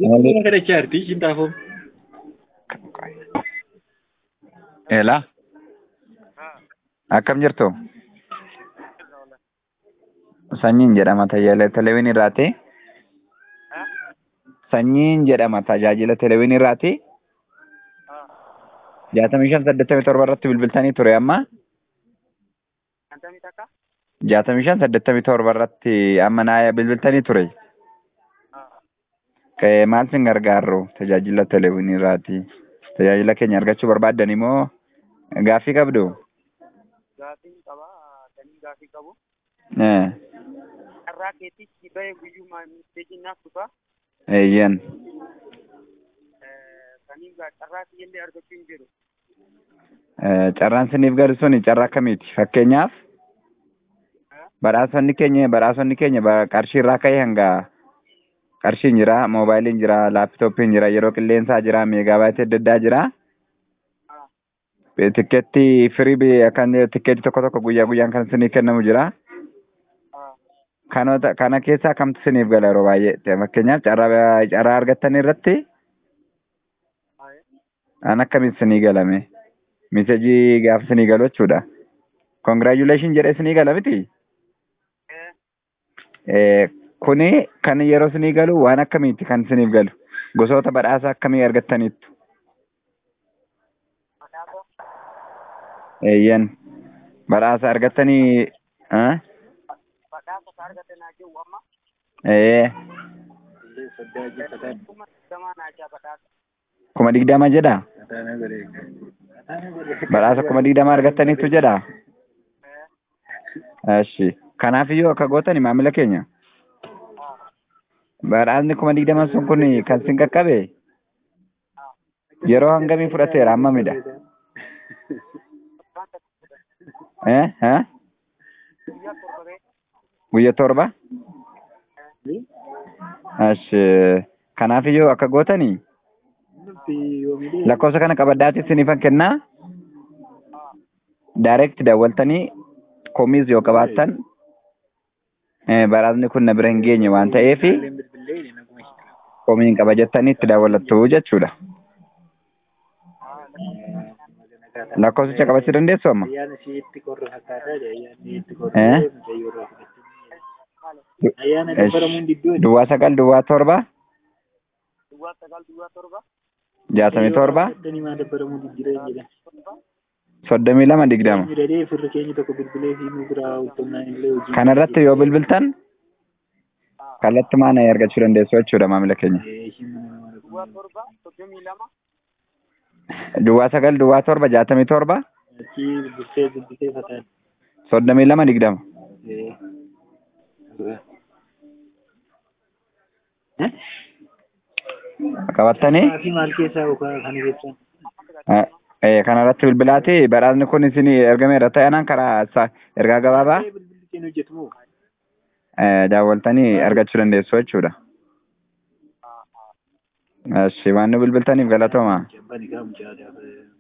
Nama kadhachaa jirti ishiin xaafoom. Eelaa akkam jirtu? Sanyiin jedhama tajaajila televezyiinii irraati. Sanyiin jedhama tajaajila televezyiinii irraati. Jaatamii shan saddeettamii torba irratti bilbiltanii ture amma. Jaatamii shan saddeettamii torba irratti amma naa bilbiltanii ture. Maal sin gargaaru tajaajila televezyiinii irraati. Tajaajila keenya argachuu barbaaddan moo gaaffii qabdu? Gaafiin qabaa, sanii gaafii qabu. Eh, Carraa keetichi bahee guyyumaa misteekiin naaf dhufa. Eeyyan. Sanii carraa kiyyallee argachuu hin jiru. Eh, Carraan siniif galu suni carraa akkamiiti? Fakkeenyaaf badhaasonni keenya badhaasonni keenya ba- qarshii irraa ka'e hanga qarshiin jira, moobaayiliin jira, laapitooppiin jira, yeroo qilleensaa jira, meegaabaayitii adda addaa jira. Tikkeetti firii bi- kan tikkeetti tokko tokko guyyaa guyyaan kan sinii kennamu jira. Kanoota kana keessaa kamtu siniif gala yeroo baay'ee fakkeenyaaf carraa carraa argattan irratti an akkamiin sinii galame misejii gaafa sinii galu jechuudha. Congratulation jedhee sinii gala miti. Eh, Kuni kan yeroo sinii galu waan akkamiiti kan siniif galu gosoota badhaasa akkamii argattaniittu. Eeyyan badhaasa argattanii ah? Badhaasa ka argate naa jiru amma. ee Kuma digdamaa naa jaa badhaasa. kuma digdama jedha badhaasa kuma digdama argattaniittu jedha. Eshi kanaafiyyuu akka gootani maamila keenya badhaasni kuma digdama sun kun kan sin qaqqabe yeroo hangamii fudhateera hammamidha. Eh? Eh? Guyyaa torba ga'e. Guyya torba? Ashi kanaafiyyuu akka gootanii lakkoofsa kana qabadhaatii sinifan kennaa direct daawwaltanii komiis yoo qabaattan eh, badhaasni kun na bira hin geenye waan ta'eef komiin qaba jettanii itti daawwattu jechuudha. Lakkoofsicha qabachuu dandeessu amma? Ayyaana isheetti qorra fakkaataa ayyaanni itti Eh? qorra mucayyoo irraa fudhachuu. Ayyaana dabbaramuun diddoo Duwwaa sagal duwwaa torba Duwwaa sagal duwwaa torba. jaatamii torba Addanii maa dabbaramuu diddiireen jedhan. Torba. soddomii lama digdama. Midhadhee firri keenya tokko bilbilee fi nu biraa ultumnaan illee hojii. Kanarratti yoo bilbiltan kallattumaan argachuu dandeessu jechuudha maamila keenya. Eh, ishiin mana namaa dhaquu. Duwwaa torba. Soddomii lama. Duwwaa sagal duwwaa torba jaatamii torba Achi bilbiltee bilbiltee fataan. soddomii lama digdama. Eh. Eh? Qabattanii Fi maal keessaa yookaan kan ibsan? eh, eh, kanarratti bilbilaati badhaasni kun isin ergameera ta'anaan karaa sa- ergaa gabaabaa Bilbilli keenya hojjetu moo? eh, daawwaltanii argachuu dandeessu jechuudha. Eshi waan nu bilbiltaniif galatooma. Jabbani gaa mucaa aadaa.